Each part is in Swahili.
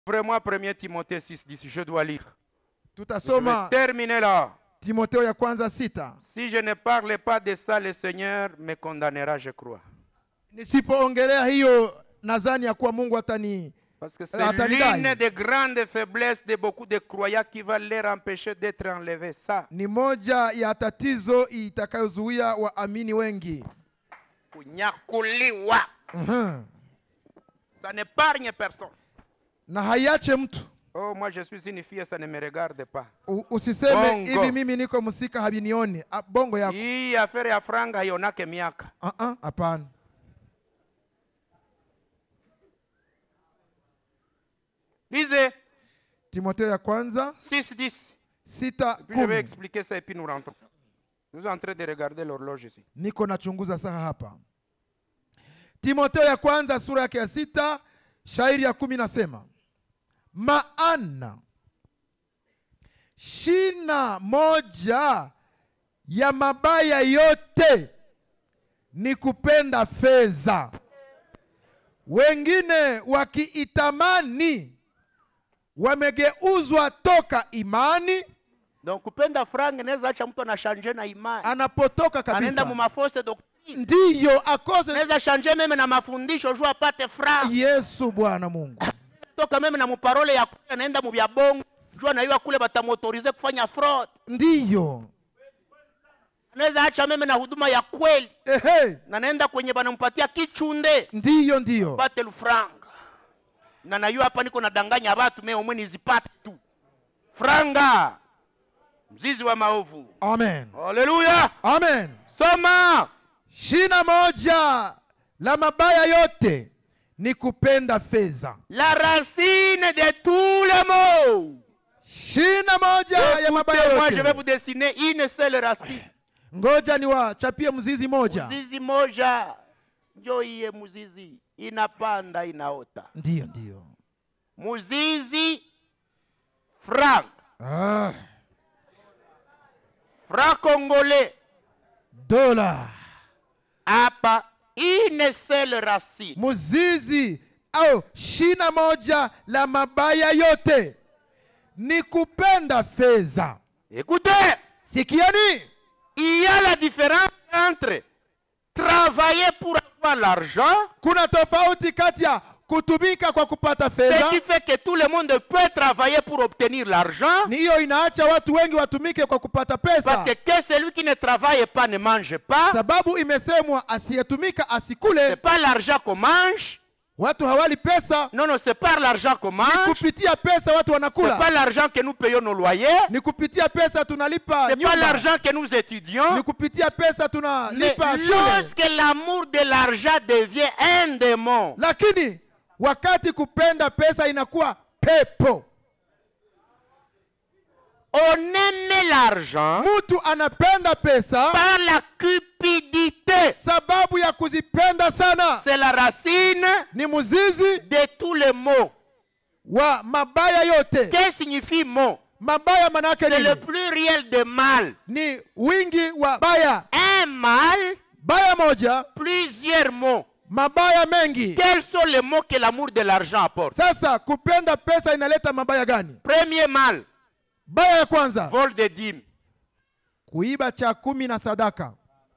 Ouvrez-moi 1 Timothée 6, 10. Je dois lire. Je vais tutasoma terminer là. timoteo ya kwanza sita Si je ne parle pas de ça, le Seigneur me condamnera, je crois. nisipoongelea hiyo nadhani ya kuwa mungu atani Parce que Euh, c'est attendez, l'une là. des grandes faiblesses de beaucoup de croyants qui va leur empêcher d'être enlevés. Ça, ni moja ya tatizo itakayozuia waamini wengi kunyakuliwa. Mhm. Ça n'épargne personne. na haiache mtu Oh, moi je suis une fille, ça ne me regarde pas. U- usiseme Bongo. hivi mimi niko msika habinioni Ah, bongo yako Hii affaire ya franga haionake miaka. Ah, ah, hapana Lisez timoteo ya kwanza 6, 10. sita Puis je vais kumi expliquer ça et puis nous rentrons. Nous sommes en train de regarder l'horloge ici. niko nachunguza saha hapa timoteo ya kwanza sura yake ya sita shairi ya kumi nasema maana shina moja ya mabaya yote ni kupenda fedha wengine wakiitamani wamegeuzwa toka imani Donc kupenda franga inaweza acha mtu anashanje na imani. anapotoka Anaenda mu kabisa mafose doctrine. ndiyo akose Anaweza shanje meme na mafundisho juu apate franga. yesu bwana mungu Toka meme na muparole ya kule anaenda mu bya bongo. Juu anaiwa kule batamotorize kufanya fraud. ndiyo Anaweza acha meme na huduma ya kweli. ehe Na naenda kwenye banampatia kichunde. ndiyo ndiyo Pate lufranga. Na nayo hapa niko nadanganya watu mimi omwe nizipate tu. Franga. Mzizi wa maovu. amen Haleluya. amen Soma. shina moja la mabaya yote ni kupenda fedha La racine de tous les maux. shina moja ya mabaya Moi, je vais vous yote dessiner une seule racine. ngoja niwachapie mzizi moja Mzizi moja njo iye muzizi inapanda inaota. ndiyo ndiyo Muzizi franc, ah, franc congolais. dola Hapa une seule racine. mzizi au shina moja la mabaya yote ni kupenda fedha Écoutez, sikiani il y a la différence entre travailler pour avoir l'argent, kuna tofauti kati ya kutumika kwa kupata ce fedha qui fait que tout le monde peut travailler pour obtenir l'argent, ni hiyo inaacha watu wengi watumike kwa kupata pesa parce que, que celui qui ne travaille pas ne mange pas. sababu imesemwa asiyetumika C'est asikule pas l'argent qu'on mange. watu hawali pesa Non, non, c'est pas l'argent qu'on ni mange. kupitia pesa watu C'est wanakula pas l'argent que nous payons nos loyers. ni kupitia pesa tunalipa C'est pas nyumba l'argent que nous étudions. ni kupitia pesa Mais tunalipa shule lorsque l'amour de l'argent devient un démon, lakini wakati kupenda pesa inakuwa pepo on aime l'argent mtu anapenda pesa par la cupidité. sababu ya kuzipenda sana C'est la racine ni mzizi de tous les maux. wa mabaya yote Qu'est-ce que signifie mot mabaya manake C'est le nini pluriel de mal. ni wingi wa baya Un mal, baya moja plusieurs mots. mabaya mengi Quels sont les mots que l'amour de l'argent apporte sasa kupenda pesa inaleta mabaya gani Premier mal, baya ya kwanza vol de dîmes. kuiba cha kumi na sadaka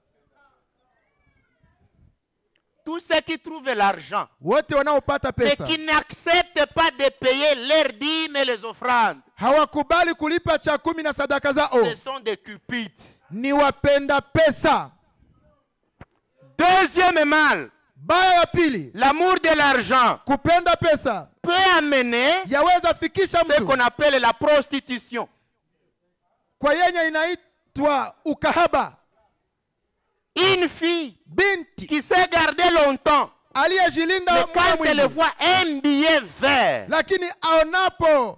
Tous ceux qui trouvent l'argent wote wanaopata mais pesa qui n'acceptent pas de payer leurs dîmes et les offrandes, hawakubali kulipa cha kumi na sadaka zao ce sont des cupides. ni wapenda pesa Deuxième mal, baya ya pili l'amour de l'argent kupenda pesa peut amener yaweza fikisha ce qu'on mtu appelle la prostitution. kwa yenye inaitwa ukahaba Une fille binti qui s'est gardée longtemps, aliyejilinda mais muda quand elle mwingi voit un billet vert, lakini aonapo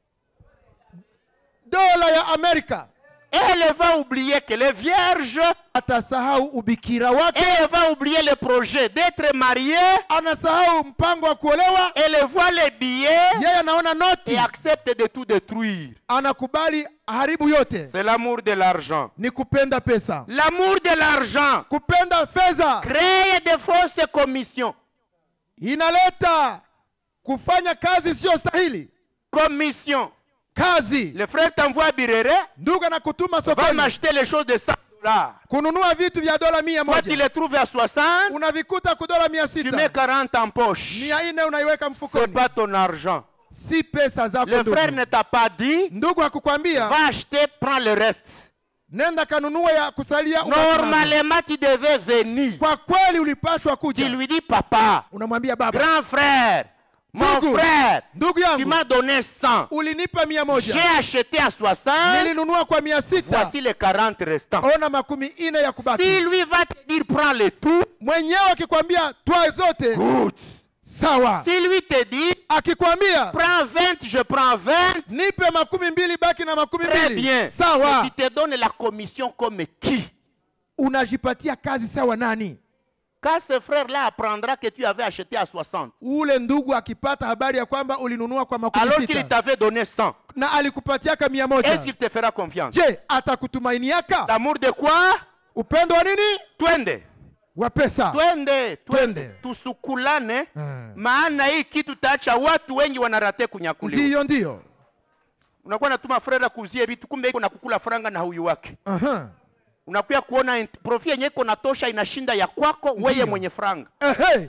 dola ya amerika elle va oublier qu'elle est vierge atasahau ubikira et wake elle va oublier le projet d'être mariée. anasahau mpango wa kuolewa Elle voit les billets yeye anaona noti et accepte de tout détruire. anakubali haribu yote C'est l'amour de l'argent. ni kupenda pesa L'amour de l'argent kupenda fedha crée de fausses commissions. inaleta kufanya kazi isiyostahili comme mission. kazi Le frère t'envoie à Birere, ndugu anakutuma va sokoni m'acheter les choses de 100 dollars. kununua vitu vya dola mia Toi, tu moja les trouves à 60, unavikuta kudola mia tu mets sita 40 en poche. mia nne unaiweka C'est mfukoni pas ton argent. si pesa zako Le ndugu. frère ne t'a pas dit, ndugu hakukwambia va acheter, prends le reste. nenda kanunua ya kusalia ubaki nazo. Normalement, tu devais venir. kwa kweli ulipashwa Tu kuja lui dis, papa, unamwambia baba grand frère, mon Ndugu. frère, ndugu tu yangu m'as donné 100. ulinipa mia J'ai moja acheté à 60. nilinunua kwa mia sita Voici les 40 restants. ona makumi ine ya Si kubaki lui va te dire, prends le tout, mwenyewe akikwambia twa zote good. sawa Si lui te dit, akikwambia prends 20, je prends 20, nipe makumi mbili baki na makumi très mbili bien. sawa Mais tu te donnes la commission comme qui unajipatia kazi sawa nani Quand ce frère-là apprendra que tu avais acheté à 60, ule ndugu akipata habari ya kwamba ulinunua kwa makumi alors qu'il sita t'avait donné 100, na alikupatiaka mia moja est-ce qu'il te fera confiance je atakutumainiaka L'amour de quoi upendo wa nini Twende. wa pesa Twende, twende. Twende. Tusukulane. Mm. Maana hii kitu taacha watu wengi wanarate kunyakuliwa. ndiyo ndiyo Unakuwa natuma frere kuzie vitu, kumbe iko na kukula franga na huyu wake. Aha. Unakuya kuona int- profit yenye iko natosha inashinda ya kwako weye Ndiyo. mwenye franga. Ehe.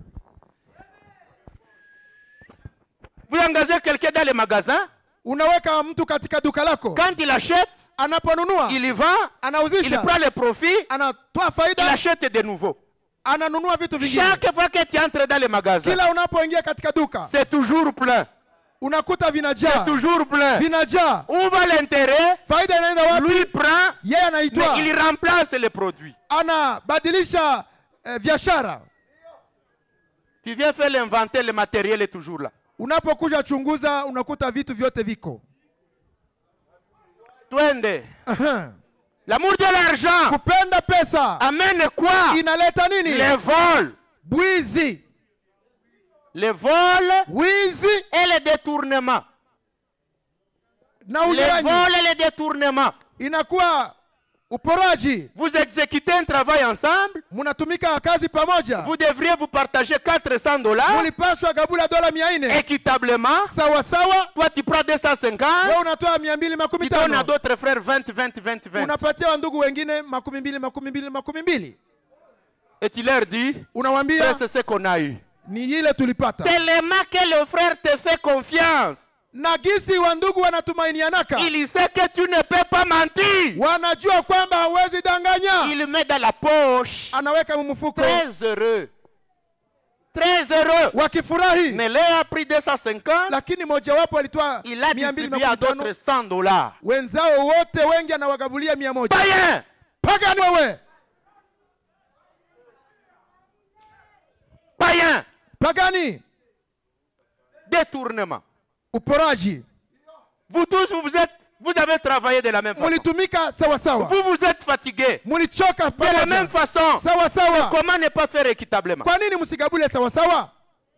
Vous engagez quelqu'un dans le magasin, unaweka mtu katika duka lako quand il achète, anaponunua il y vend, il anauzisha prend le profit, anatoa il faida achète de nouveau. ananunua vitu vingine Chaque fois que tu entres dans le magasin, kila unapoingia katika duka c'est toujours plein. unakuta C'est vinajaa toujours plein. vinajaa Où va l'intérêt faida inaenda wapi Lui prend, yeye mais anaitwa il remplace les produits. anabadilisha eh, biashara Tu viens faire l'inventaire, le matériel est toujours là. unapokuja chunguza unakuta vitu vyote viko Twende. Aha. L'amour de l'argent kupenda pesa amène quoi inaleta nini Les vols. bwizi Les vols wizi et les détournements. na Les unyang'anyi vols et les détournements. inakuwa uporaji Vous exécutez un travail ensemble, mnatumika kazi pamoja vous devriez vous partager 400 dollars mulipashwa gabula dola mia nne équitablement. sawa sawa Toi, tu prends 250, we unatoa mia mbili makumi tu donnes à tano d'autres frères 20, 20, 20, 20. unapatia wandugu wengine makumi mbili makumi mbili makumi mbili Et tu leur dis, unawambia ça, c'est ce qu'on a eu. ni ile tulipata Tellement que le frère te fait confiance. na gisi wandugu wanatumainianaka Il sait que tu ne peux pas mentir. wanajua kwamba hawezi danganya Il met dans la poche. anaweka mumufuko Très heureux. Très heureux. wakifurahi Mais l'un a pris 250, lakini mojawapo alitoa il a mia mbili distribué à makumi tano d'autres 100 dollars. wenzao wote wengi anawagabulia mia moja Païen, pagani wewe païen, pagani détournement. uporaji Vous tous, vous, vous êtes, vous avez travaillé de la même façon. mulitumika sawa sawa Vous vous êtes fatigués. mulichoka De la pamoja même façon. sawa sawa Comment ne pas faire équitablement kwa nini msigabule sawa sawa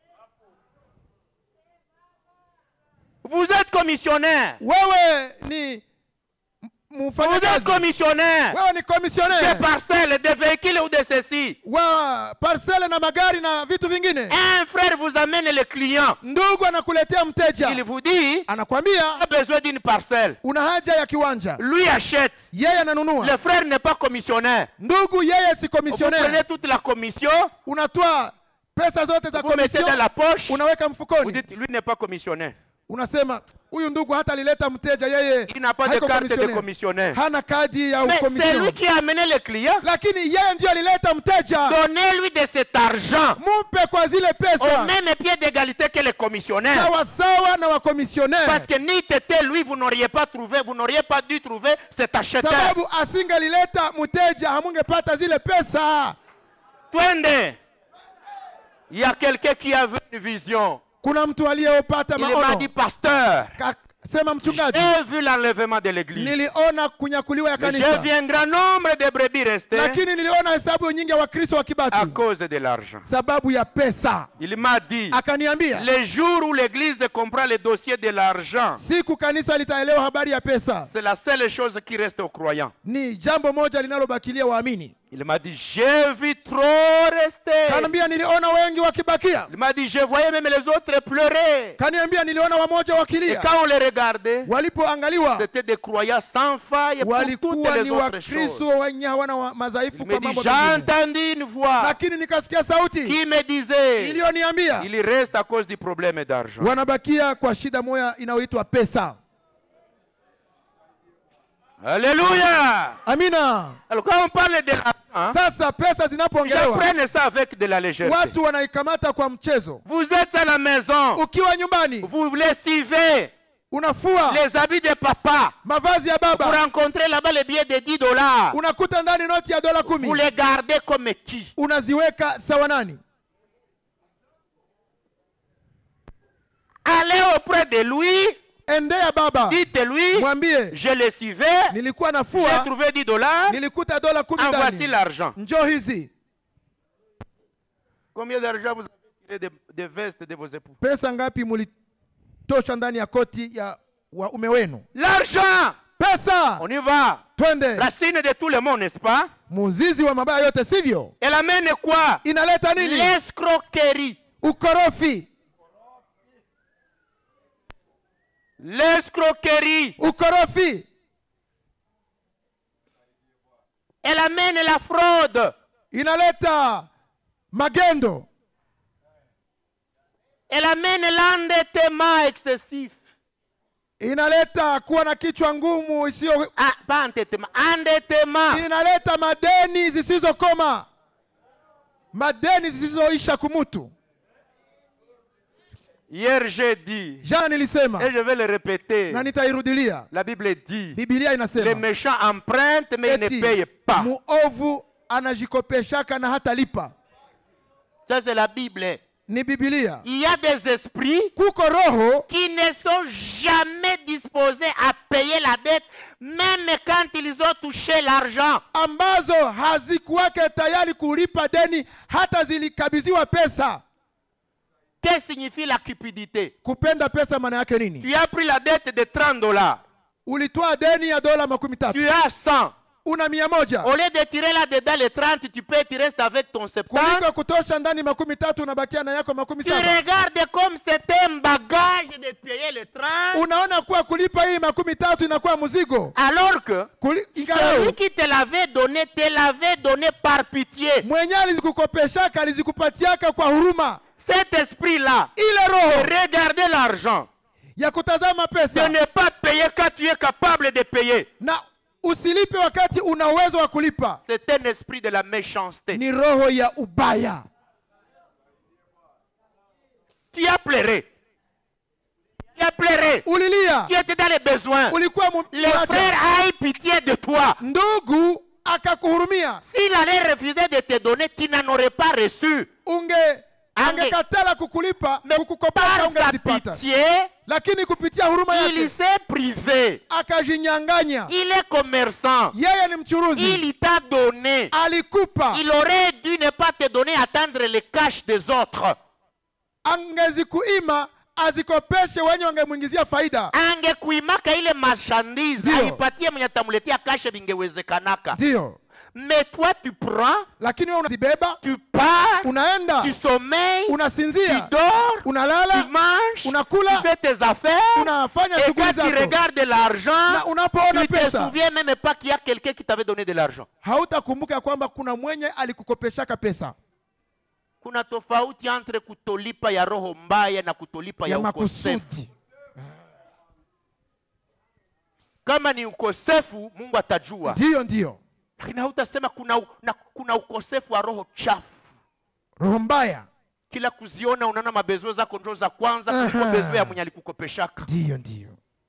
Vous êtes commissionnaire. wewe ni m- Vous êtes mfanyakazi commissionnaire wewe ni des komisionnaire parcelles, des véhicules ou de ceci. wa parcele na magari na vitu vingine Un frère vous amène le client. ndugu anakuletea mteja Il vous dit, anakwambia a besoin d'une parcelle. una haja ya kiwanja Lui achète. yeye ananunua Le frère n'est pas commissionnaire. ndugu yeye si Vous prenez komisionnaire toute la commission, unatoa pesa zote za vous mettez komisio dans la poche. unaweka Vous mfukoni dites, lui n'est pas commissionnaire. unasema huyu ndugu hata alileta mteja yeye Il n'a pas de haiko carte de commissionnaire. commissionnaire. hana kadi ya Mais c'est lui ukomision qui a amené le client. lakini yeye ndio alileta mteja Donnez-lui de cet argent mupe kwa zile au pesa même pied d'égalité que les commissionnaires. sawa sawa na wakomisionnaire Parce que ni tété, lui, vous n'auriez pas trouvé, vous n'auriez pas dû trouver cet acheteur. sababu asingelileta mteja hamungepata zile pesa Twende. Il y a quelqu'un qui avait une vision. kuna mtu aliyopata Il m'a maono dit, pasteur, Ka- sema mchungaji j'ai vu l'enlèvement de l'église. niliona kunyakuliwa ya Mais J'ai kanisa vu un grand nombre de brebis rester lakini niliona hesabu nyingi ya wakristo wa à kibati cause de l'argent. sababu ya pesa Il m'a dit, akaniambia les jours où l'église comprend le dossier de l'argent, siku kanisa litaelewa habari ya pesa c'est la seule chose qui reste aux croyants. ni jambo moja linalobakilia waamini Il m'a dit, j'ai vu trop rester. kaniambia niliona wengi wakibakia Il m'a dit, je voyais même les autres pleurer. kaniambia niliona wamoja Et wakilia quand on les regardait, walipoangaliwa c'était des croyants sans faille pour toutes walikuwa les ni autres wakristo choses. wenye hawana wa- madhaifu Il kwa me dit, mambo j'ai mengine entendu une voix lakini nikasikia sauti qui me disait, iliyoniambia il reste à cause du problème d'argent. wanabakia kwa shida moya inayoitwa pesa Alléluia. amina Alors quand on parle de l'argent, sasa pesa ils zinapoongelewa prennent ça avec de la légèreté. watu wanaikamata kwa mchezo Vous êtes à la maison, ukiwa nyumbani vous lessivez unafua les habits de papa. mavazi ya Vous baba rencontrez là-bas les billets de 10 dollars. unakuta ndani noti ya dola Vous kumi les gardez comme qui unaziweka sawa nani Allez auprès de lui, endea baba dites-lui, mwambie je lessivais, nilikuwa j'ai nafua trouvé 10 dollars, nilikuta dola kumi en voici ndani l'argent. njoo hizi Combien d'argent vous avez tiré des, des vestes de vos époux pesa ngapi mulitosha ndani ya koti ya waume wenu L'argent pesa On y va. twende Racine de tout le monde, n'est-ce pas muzizi wa mabaya yote sivyo Elle amène quoi inaleta nini L'escroquerie. ukorofi L'escroquerie. ukorofi Elle amène la fraude. inaleta magendo Elle amène l'endettement excessif. inaleta kuwa na kichwa ngumu isiyo Ah, pas endettement. Endettement. inaleta madeni zisizokoma madeni zisizoisha kumutu Hier, j'ai dit, jana nilisema et je vais le répéter, na nitairudilia la Bible dit, bibilia les inasema méchants empruntent, mais ils ne eti payent pas. muovu anajikopeshaka na hatalipa Ça, c'est la Bible. ni bibilia Il y a des esprits kuko roho qui ne sont jamais disposés à payer la dette, même quand ils ont touché l'argent. ambazo hazikuwake tayari kulipa deni hata zilikabidhiwa pesa Que signifie la cupidité kupenda pesa maana yake nini Tu as pris la dette de 30 dollars. ulitoa deni ya dola makumi tatu Tu as 100. una mia moja Au lieu de tirer là-dedans les 30, tu peux, tu restes avec ton 70. kuliko kutosha ndani makumi tatu unabakia na yako makumi Tu saba regardes comme c'était un bagage de payer les 30, unaona kuwa kulipa hii makumi tatu inakuwa mzigo alors que Kuli- ingalau celui qui te l'avait donné, te l'avait donné par pitié. mwenye alizikukopeshaka alizikupatiaka kwa huruma Cet esprit-là, ile roho regardez l'argent. ya kutazama De pesa ne pas payer quand tu es capable de payer. na usilipe wakati una uwezo wa kulipa C'est un esprit de la méchanceté. ni roho ya ubaya Tu as pleuré. Tu as pleuré. ulilia Tu étais dans les besoins. ulikuwa mu- Les mwacha. frères aient pitié de toi. ndugu akakuhurumia S'il allait refuser de te donner, tu n'en aurais pas reçu. unge Ange- angekatala kukulipa Mais kukukopesha par sa ungezipata pitié, lakini kupitia huruma il yake s'est privé. akajinyanganya Il est commerçant. yeye ni mchuruzi Il t'a donné. alikupa Il aurait dû ne pas te donner, attendre les cash des autres. angezikuima azikopeshe wenye wangemwingizia faida angekuimaka ile marchandise Ndio. aipatie mwenye atamuletea kashe vingewezekanaka ndiyo mais toi tu prends lakini wewe unazibeba tu pars unaenda tu sommeilles tu unasinzia dors tu unalala manges unakula tu fais tes affaires unafanya et shughuli quand tu zako regardes l'argent na unapoona tu te pesa souviens même pas qu'il y a quelqu'un qui t'avait donné de l'argent hautakumbuka ya kwamba kuna mwenye alikukopeshaka pesa kuna tofauti entre kutolipa ya roho mbaya na kutolipa ya, ya ukosefu makusudi kama ni ukosefu mungu atajua ndiyo ndiyo lakini hautasema kuna, u- na, kuna ukosefu wa roho chafu roho mbaya kila kuziona unaona mabezwe zako njo za kwanza kuliko Aha. bezwe ya mwenye alikukopeshaka ndiyo ndiyo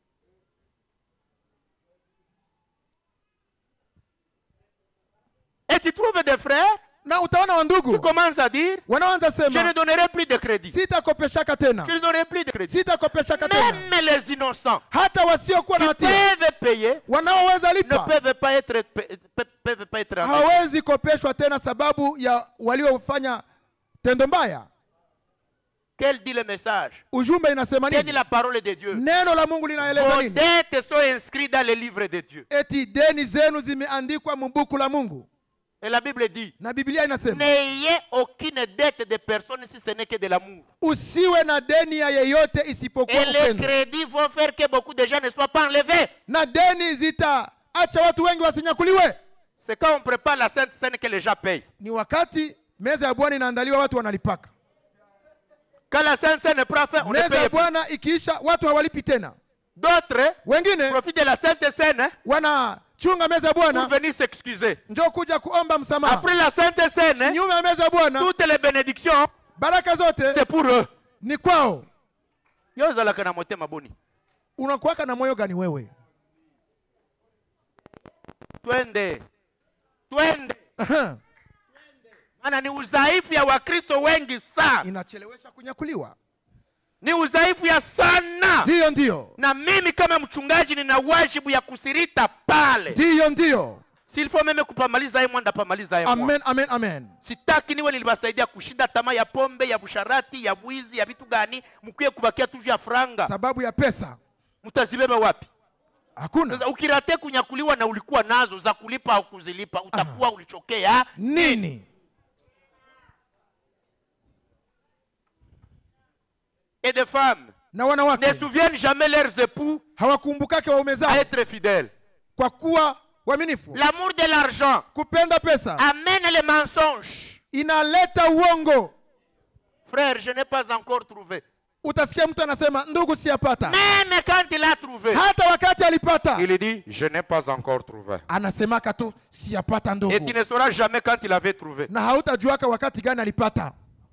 et tu trouves des frères na utaona qui wandugu commencent à dire wanaanza je ne sema donnerai plus de crédit sitakopeshaka tena je ne donnerai plus de crédit sitakopeshaka tena même les innocents hata wasiokuwa na qui hatia peuvent payer wanaoweza ne lipa peuvent pas être pe- pe- peuvent pas être endettés. hawezi kopeshwa tena sababu ya waliofanya tendo mbaya quel dit le message ujumbe inasema quel dit nini la parole de Dieu neno la mungu linaeleza vos nini dettes sont inscrites dans le livre de Dieu eti deni zenu zimeandikwa mbuku la mungu Et la Bible dit, na biblia inasema n'ayez aucune dette de personne si ce n'est que de l'amour. usiwe na deni ya yeyote isipokuwa Et les upendo crédits vont faire que beaucoup de gens ne soient pas enlevés. na deni zitaacha watu wengi wasinyakuliwe C'est quand on prépare la Sainte Seine que les gens payent. ni wakati meza ya bwana inaandaliwa watu wanalipaka Quand la Sainte Seine prend fin, on ne meza paye ya plus. bwana ikiisha watu hawalipi tena D'autres wengine profitent de la Sainte Seine wanachunga meza ya pour bwana venir s'excuser. njoo kuja kuomba msamaha Après la Sainte Seine, nyuma ya meza ya bwana toutes les bénédictions, baraka zote c'est pour eux. ni kwao Yo ozalaka na motema boni. unakuwaka na moyo gani wewe Twende. Twende. Aha. Maana ni udhaifu ya Wakristo wengi sana. inachelewesha kunyakuliwa Ni udhaifu ya sana. ndiyo ndiyo Na mimi kama mchungaji nina wajibu ya kusirita pale. ndiyo ndiyo S'il faut meme kupamaliza ye mwanda pamaliza ye mwa. amen amen amen Sitaki niwe niliwasaidia kushinda tamaa ya pombe, ya busharati, ya bwizi, ya vitu gani, mkuye kubakia tu juu ya franga. sababu ya pesa Mtazibeba wapi? hakuna Sasa ukirate kunyakuliwa na ulikuwa nazo za kulipa au kuzilipa, utakuwa ulichokea. nini Et des femmes na ne wanawake souviennent jamais leurs époux hawakumbukake waume à zao être fidèles. kwa kuwa waaminifu L'amour de l'argent kupenda pesa amène les mensonges. inaleta uongo Frère, je n'ai pas encore trouvé. utasikia mtu anasema ndugu siyapata Même quand il a trouvé, hata wakati alipata il dit, je n'ai pas encore trouvé. anasemaka tu siyapata Et tu ndugu ne sauras jamais quand il avait trouvé. na hautajuaka wakati gani alipata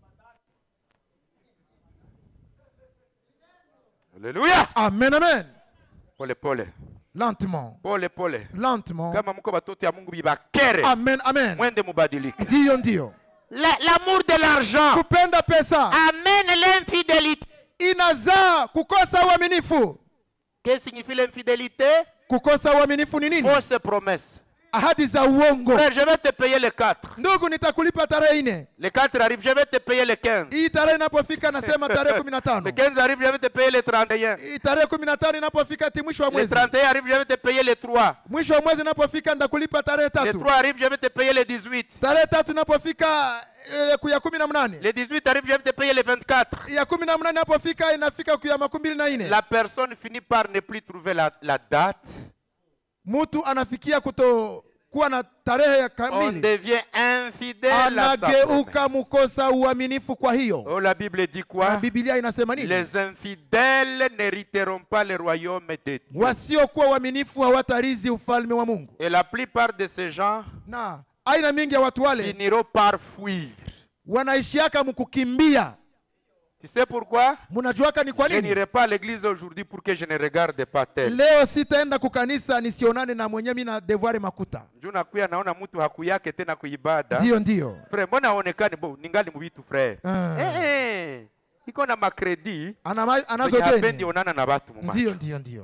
Alléluia. amen amen Pole pole. lentement Pole pole. lentement Kama mko batoto ya Mungu bibakere. amen amen Mwende mubadilike. ndiyo ndiyo La- L'amour de l'argent kupenda pesa amène l'infidélité. inazaa kukosa uaminifu Que signifie l'infidélité kukosa uaminifu ni nini Fausse promesse. ahadi za uongo Frère, je vais te payer les 4. ndugu nitakulipa tarehe nne Les 4 arrivent, je vais te payer les 15. hii tarehe inapofika nasema tarehe kumi na Les tano 15 arrivent, je vais te payer les 31. hii tarehe kumi na tano inapofika ti mwisho wa Les mwezi 31 arrivent, je vais te payer les 3. mwisho wa mwezi inapofika nitakulipa tarehe Les tatu 3 arrivent, je vais te payer les 18. tarehe tatu inapofika eh, ku ya kumi na mnane Les 18 arrivent, je vais te payer les 24. ya kumi na mnane inapofika inafika ku ya makumi mbili na nne La personne finit par ne plus trouver la, la date. mtu anafikia kutokuwa na tarehe ya On kamili devient infidèle à sa anageuka promesse. mkosa uaminifu kwa hiyo Oh, la Bible dit na quoi bibilia inasema nini Les infidèles n'hériteront pas le royaume de Dieu. wasiokuwa uaminifu hawatarizi ufalme wa mungu Et la plupart de ces gens na aina mingi ya watu wale finiront par fuir. wanaishiaka mkukimbia Tu sais pourquoi mnajuaka ni kwa Je nini n'irai pas à l'église aujourd'hui pour que je ne regarde pas tel. leo sitaenda kukanisa nisionane na mwenye mi na devoire makuta Juu nakuya naona mtu hakuyake tena kuibada. ndiyo ndiyo Frère, mbona aonekani bo ningali mubitu frère? Ah. Eh, eh. Iko na makredi Ana ma- anazo zenye hapendi deni onana na watu muma. ndiyo ndiyo ndiyo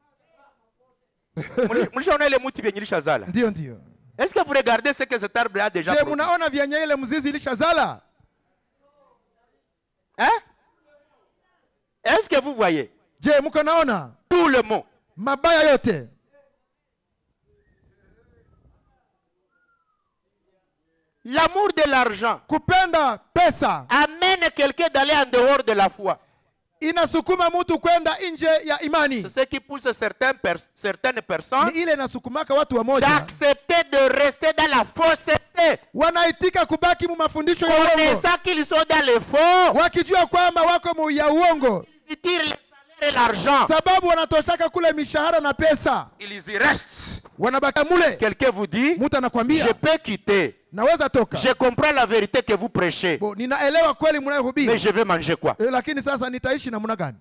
Muli- Mulishaona ile mti vyenye ilishazala? ndiyo ndiyo Est-ce que vous regardez ce que cet arbre a déjà je produit? munaona vyenye ile mzizi ilishazala Hein? Est-ce que vous voyez je mko naona tout le mot mabaya yote L'amour de l'argent kupenda pesa amène quelqu'un d'aller en dehors de la foi. inasukuma mtu kwenda nje ya imani C'est ce qui pousse certaines, pers- certaines personnes ni ile inasukumaka watu wamoja d'accepter de rester dans la fausseté, wanaitika kubaki mu mafundisho ya uongo connaissant qu'ils sont dans le faux, wakijua kwamba wako mu ya uongo ils tirent le salaire et l'argent. sababu wanatoshaka kule mishahara na pesa Ils y restent. wanabaka mule Quelqu'un vous dit, mtu anakwambia je peux quitter. naweza toka Je comprends la vérité que vous prêchez, Bo, ninaelewa kweli mais mnayohubiri je vais manger quoi Eh, lakini sasa nitaishi namna gani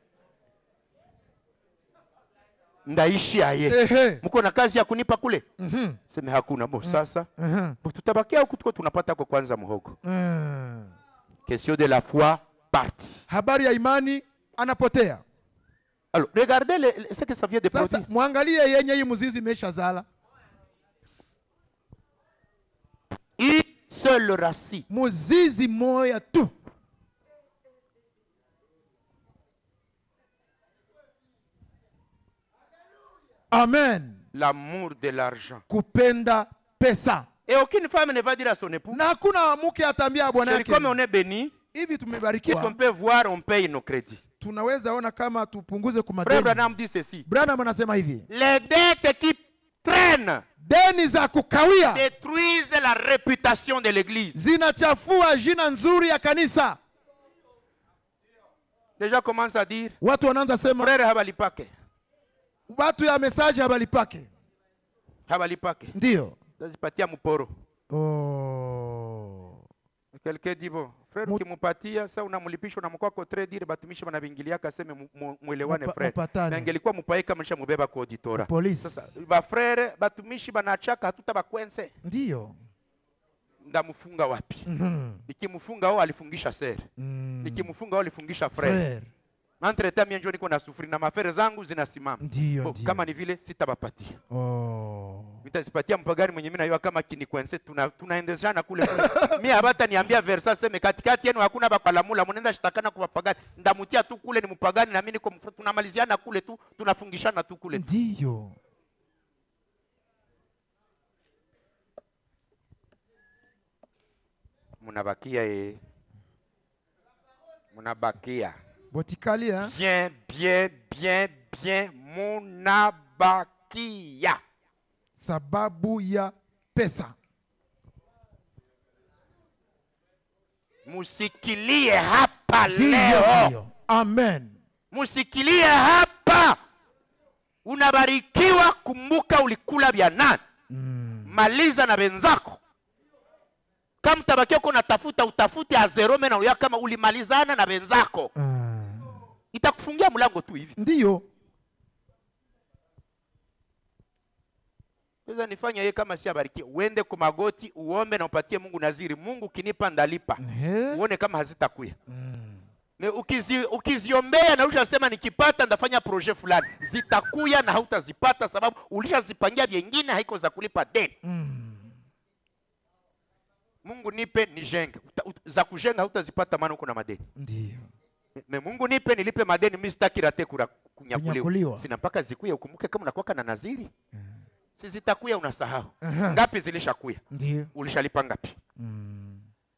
Ndaishi aye. Ehe. Mko na kazi ya kunipa kule? Mhm. Seme hakuna. Bo, sasa Mhm. bo, tutabakia huku tuko tunapata kwa kwanza mhogo. Mm. Question de la foi partie. habari ya imani anapotea Alors, regardez le- le- ce que ça vient de sasa produire. mwangalie yenye hii mzizi imeshazala Une seule racine. muzizi moya tu amen L'amour de l'argent. kupenda pesa Et aucune femme ne va dire à son époux, na hakuna mke ataambia bwana Chérie, yake comme on est béni, hivi qu'est-ce qu'on tumebarikiwa peut voir, on paye nos crédits. tunaweza ona kama tupunguze Frère kumadeni Branham dit ceci. branham anasema hivi Les dettes qui traînent deni za kukawia détruisent la réputation de l'église. zinachafua jina nzuri ya kanisa Les gens commencent à dire, watu wanaanza sema frère habalipake, watu ya mesaji habalipake habalipake. ndiyo Tazipatia mporo. oh. Quelqu'un dit bon, frère Mu- ukimupatia sasa unamlipisha unamkuwa kotre dire batumishi banavingilia kaseme mu- mu- mwelewane Mupa- frère. mupatane. Na ingelikuwa mupaye kama mubeba kwa auditora. polisi Sasa ba frère batumishi banachaka hatuta bakwense. ndiyo Ndamufunga wapi? Mhm. Nikimfunga wao alifungisha sere. Mm. Nikimfunga wao alifungisha frère. Frere. Entre temps mimi ndio niko na sufuri na mafere zangu zinasimama. ndiyo Bo, ndiyo. Kama ni vile sitabapatia. oh. nitazipatia mpagani mwenye mimi najua kama kinikwense tuna tunaendeshana kule kule. mimi habata niambia versa seme katikati yenu hakuna bakwalamula mnaenda shitakana kwa pagani ndamutia tu kule ni mpagani na mimi niko mf- tunamaliziana kule tu tunafungishana tu kule ndiyo mnabakia eh mnabakia botikalia bien bien bien bien munabakia sababu ya pesa musikilie hapa ndiyo leo ndiyo amen musikilie hapa unabarikiwa kumbuka ulikula vya nani mm. maliza na wenzako kama mtabakia uko natafuta utafute azerome na uya kama ulimalizana na wenzako ah. itakufungia mlango tu hivi ndiyo sasa nifanye yeye kama si abarikiwe uende kwa magoti uombe na upatie mungu naziri mungu ukinipa ndalipa Ehe. uone kama hazitakuya mm. Me ukizi, ukiziombea na ulishasema nikipata ndafanya projet fulani zitakuya na hautazipata sababu ulishazipangia vyengine haiko za kulipa deni Mm. mungu nipe nijenge Uta- ut- za kujenga hautazipata maana uko na madeni ndiyo Me- me mungu nipe nilipe madeni mi sitaki rate kura- kunyakuliwa Kunyakuliwa. sina mpaka zikuya ukumbuke kama unakuwaka na naziri si zitakuya unasahau Aha. ngapi zilishakuya ndiyo ulishalipa ngapi mm.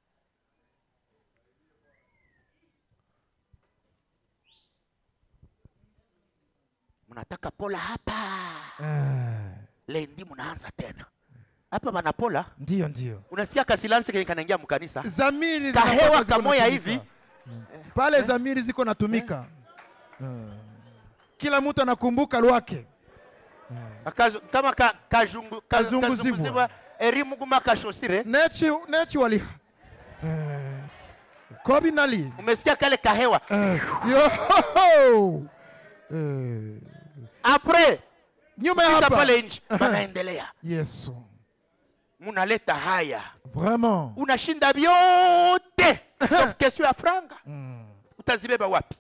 mnataka pola hapa ah. lendi mnaanza tena hapa banapola ndiyo ndiyo unasikia kasilansi kenye kanaingia mkanisa zamiri Kahewa zinakuwa ziko kamoya natumika. hivi. Mm. pale zamiri ziko natumika Mm. kila mtu anakumbuka lwake Akazu- kama ka, kajungu, ka, Kazunguzibwa. kazunguzibwa erimuguma kashosire nechi nechi wali Eh. kobi nali umesikia kale kahewa Eh. yo Eh. apres nyuma ya fika hapa pale nje banaendelea yesu munaleta haya vraiment unashinda vyote sauf question ya franga Mm. utazibeba wapi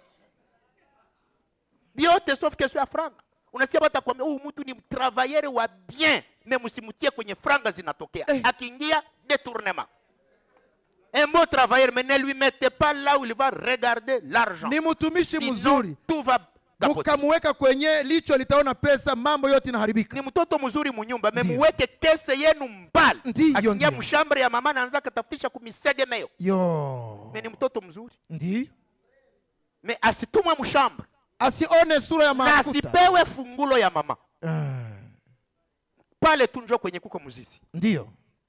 vyote sauf question ya franga unasikia bata kwambia huyu mtu ni mtravayere wa bien me msimutie kwenye franga zinatokea Eh. akiingia détournement un bon travailleur mais ne lui mettez pas là où il va regarder l'argent ni mtumishi Sinon, mzuri tout va capoter. mukamuweka kwenye licho litaona pesa mambo yote inaharibika ni mtoto mzuri munyumba Ndiyo. memuweke kese yenu mbali Ndiyo, akiingia ndiyo. mshambre ya mama naanza katafutisha kumisegemeyo yo me ni mtoto mzuri ndi me asitumwe mshambre asione sura ya na mafuta asipewe fungulo ya mama Ah, pale tu njo kwenye kuko mzizi ndiyo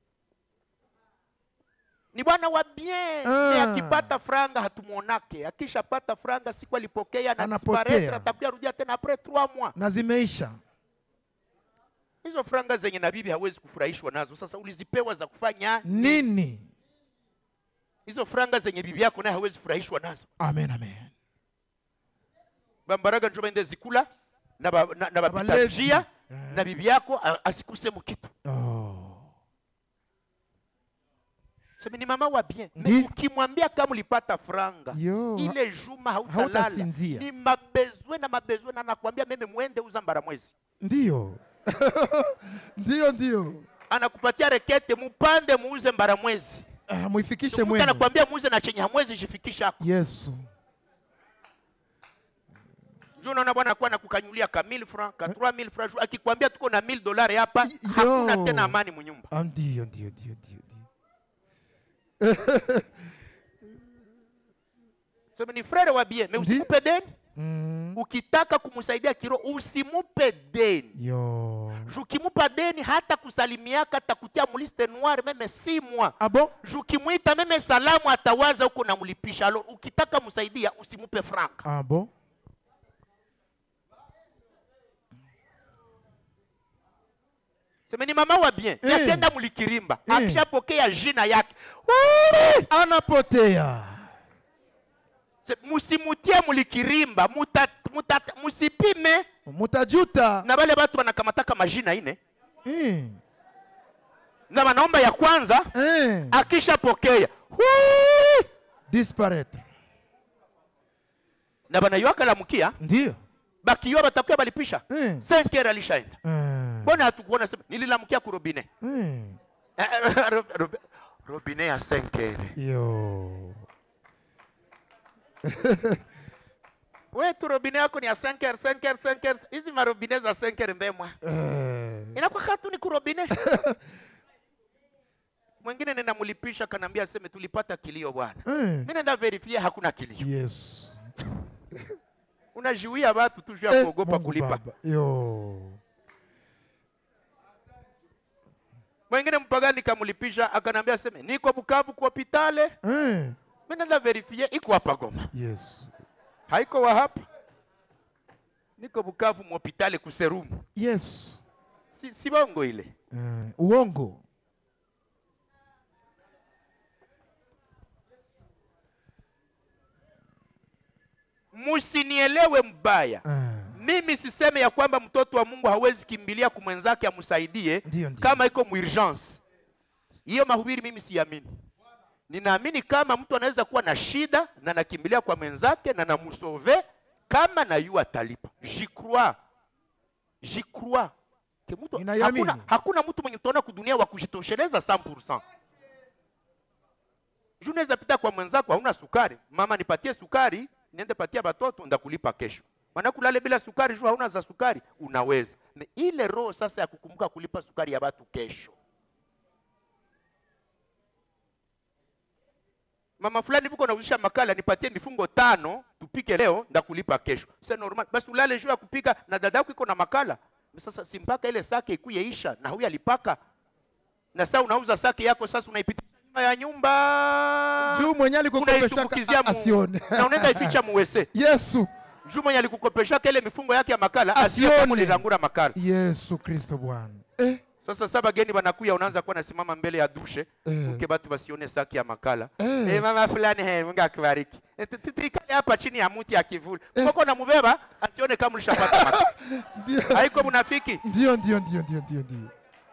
ni bwana wa bien Ah. Me akipata franga hatumwonake akishapata franga siku alipokea na Anapotea. disparaître, atakuya rudia tena apres trois mois na zimeisha hizo franga zenye na bibi hawezi kufurahishwa nazo sasa ulizipewa za kufanya nini hizo franga zenye bibi yako naye hawezi furahishwa nazo amen amen bambaraga njo baende zikula na ba- na- na bapita Abalevi. njia Eh. na bibi yako a- asikuse mukitu oh. sema ni mama wa bien Ndi. Me ukimwambia kama ulipata franga yo ile juma hautalala Hautasinzia. ni mabezwe na mabezwe na nakwambia meme mwende uza mbara mwezi ndiyo ndiyo ndiyo anakupatia rekete mupande muuze mbara mwezi ah, muifikishe mtu mwenu anakwambia muuze na chenye hamwezi jifikisha yesu ndio unaona bwana akuwa nakukanyulia nunulia ka 1000 francs ka 3000 francs jour. akikwambia tuko na 1000 dolari hapa Y- hakuna yo. tena amani munyumba Ah, ndio ndio ndio ndio ndio sema ni frere wa bien mais Ndi- usimupe deni Mm. ukitaka kumsaidia kiro usimupe deni yo jukimupa deni hata kusalimiaka atakutia muliste noire meme si mois ah bon jukimwita meme salamu atawaza huko namlipisha alo ukitaka msaidia usimupe franka ah bon sema ni mama wa bien Eh. yakenda mulikirimba Eh. akishapokea jina yake Ui! anapotea Se- musimutie mulikirimba muta, muta, musipime mutajuta na wale watu wanakamataka majina ine eh. na wanaomba ya kwanza Eh. akishapokea Ui! disparaître na banaiwaka lamukia ndio bakiwa batakuya balipisha eh. 5 heures alishaenda Eh. mbona hatukuona sema nililamukia ku robine Eh. Ro- ro- robine ya 5 heures yo we tu robine yako ni ya 5 heures 5 heures 5 heures hizi marobine za 5 heures mbemwa eh. inakuwa katu ni kurobine mwingine ninamulipisha kanaambia aseme tulipata kilio bwana eh. mi naenda verifie hakuna kilio yes unajiwia watu tu juu ya Eh, kuogopa Mungu kulipa Baba. yo mwingine mpagani kamulipisha akanaambia aseme niko bukavu ku hopitale eh. mi naenda verifie iko hapa goma yes haiko wa hapa niko bukavu muhopitale kuserumu yes si, si bongo ile eh. uongo musinielewe mbaya eh. mimi siseme ya kwamba mtoto wa mungu hawezi kimbilia kumwenzake amsaidie ndio ndio kama iko muurgence hiyo mahubiri mimi siamini ninaamini kama mtu anaweza kuwa na shida na nakimbilia kwa mwenzake na namusove kama na yu atalipa jicrois jicrois ke mtu Ninaiamini. hakuna, hakuna mtu mwenye utaona kudunia wa kujitosheleza 100% juu unaweza pita kwa mwenzako hauna sukari mama nipatie sukari niende patia batoto ndakulipa kesho manakulale bila sukari juu hauna za sukari unaweza Me ile roho sasa ya kukumbuka kulipa sukari ya batu kesho mama fulani vuko nauzisha makala nipatie mifungo tano tupike leo ndakulipa kesho sa normal basi ulale juu ya kupika na dada yako iko na makala sasa si mpaka ile sake ikuye isha na huyu alipaka na sasa unauza sake yako sasa unaipitisha nyuma ya nyumba juu mwenye alikukopeshaka unaitumbukizia mu- asione na unaenda ificha muwese yesu juu mwenye alikukopeshaka ile mifungo yake ya makala Asione. asione kama ulirangura makala yesu kristo bwana eh. sasa sa bageni banakuya unaanza kuwa nasimama mbele ya dushe Eh. uke batu basione saki ya makala Eh. Eh, mama fulani he mungu akubariki Eh, tu- tu- tuikale hapa chini ya muti ya kivuli koko na mubeba asione kama ulishapata makala ndio haiko munafiki ndio ndio ndio ndio ndio ndio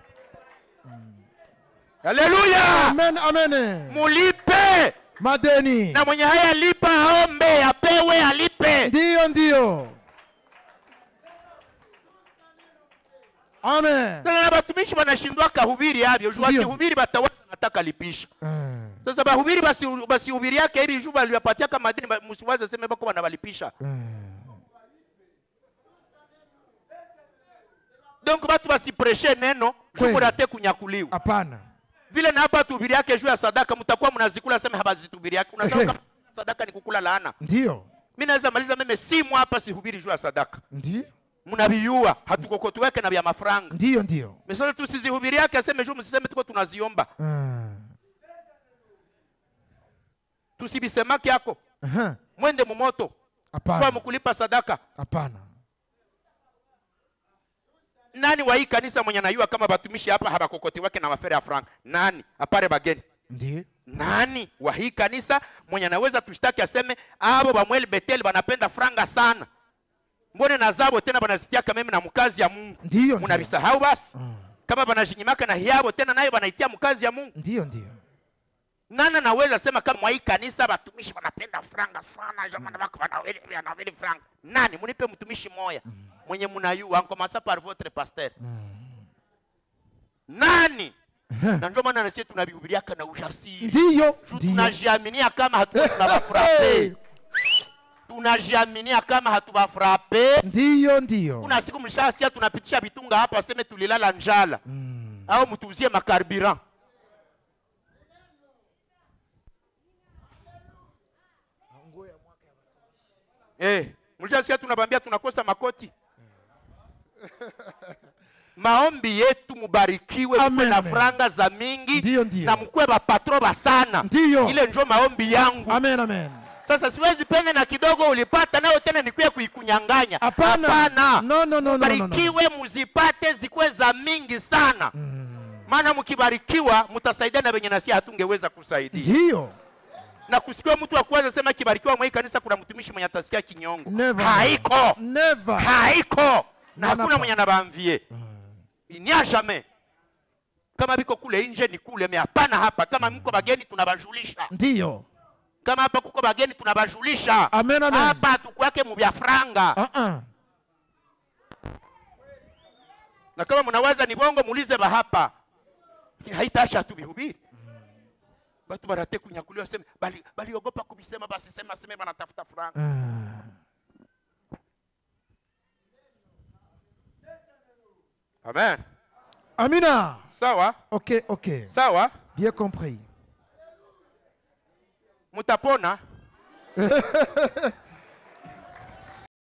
haleluya amen amen mulipe madeni na mwenye haya lipa aombe apewe alipe ndio ndio amen sasa na batumishi banashindwa kahubiri avyo juu Ndio. akihubiri batawaza nataka lipisha Eh. sasa bahubiri basi basihubiri yake hivi juu baliwapatiaka madini ba- musiwaze seme bako banabalipisha Eh. donc batu basipreshe neno juu Kweli. murate kunyakuliwa hapana vile na hapa tuhubiri yake juu ya sadaka mtakuwa mnazikula seme habazitubiri yake unasema Ehe. kama sadaka ni kukula laana ndio mi naweza maliza meme simu hapa sihubiri juu ya sadaka ndio mnaviyua hatukokotuweke na vya mafranga ndio ndio mesasa tusizihubiri yake aseme juu msiseme tuko tunaziomba Eh. tusibisemake yako Aha. mwende mumoto kwa hapana mkulipa sadaka hapana nani wa hii kanisa mwenye anayua kama batumishi hapa habakokoti wake na mafere ya frank nani apare bageni ndio nani wa hii kanisa mwenye anaweza tushtaki aseme abo bamweli beteli banapenda franga sana mbone na zabo tena banazitiaka meme na mkazi ya mungu ndio ndio. munavisahau basi Mm. kama banajinyimaka na hiabo tena nayo banaitia mkazi ya mungu ndio ndio nani anaweza sema kama mwa hii kanisa batumishi banapenda franga sana jamani bako banawili banawili franga nani munipe mtumishi moya mwenye munayua ankomasa par votre pasteur nani Aha. na ndio maana nasi tunavihubiriaka na ujasiri ndio Juu ndio tunajiaminia kama hatuko Hey. tunawafurape tunajiaminia kama hatubafrape ndiyo ndiyo kuna siku mshasia tunapitisha vitunga hapa aseme tulilala njala Mm. au mtuuzie makarburant Eh, mlishasikia tunabambia tunakosa makoti maombi yetu mubarikiwe mkwe Amen, na amen. franga za mingi Ndiyo, ndiyo. na mkwe bapatro basana Ndiyo. ile njo maombi yangu amen amen sasa siwezi pende na kidogo ulipata nayo tena nikuye kuikunyanganya hapana Hapana. no, no, no, no, no, no. barikiwe muzipate zikuwe za mingi sana Mm. maana mkibarikiwa mtasaidia na venye nasia hatungeweza kusaidia ndiyo na kusikiwa mtu wa kwanza sema kibarikiwa mwa hii kanisa kuna mtumishi mwenye atasikia kinyongo Never. haiko never haiko na Nana hakuna pa. mwenye anabamvie inia jamais kama biko kule nje ni kule me hapana hapa kama mko bageni tunabajulisha ndiyo kama hapa kuko bageni tunabajulisha Amen, amen. hapa tukwake mubya franga uh-uh. na kama mnawaza ni bongo muulize bahapa haitasha tu bihubiri batu barate kunyakuliwa seme bali baliogopa kubisema basi sema seme banatafuta franga Ah. amen amina sawa ok ok sawa bien compris mutapona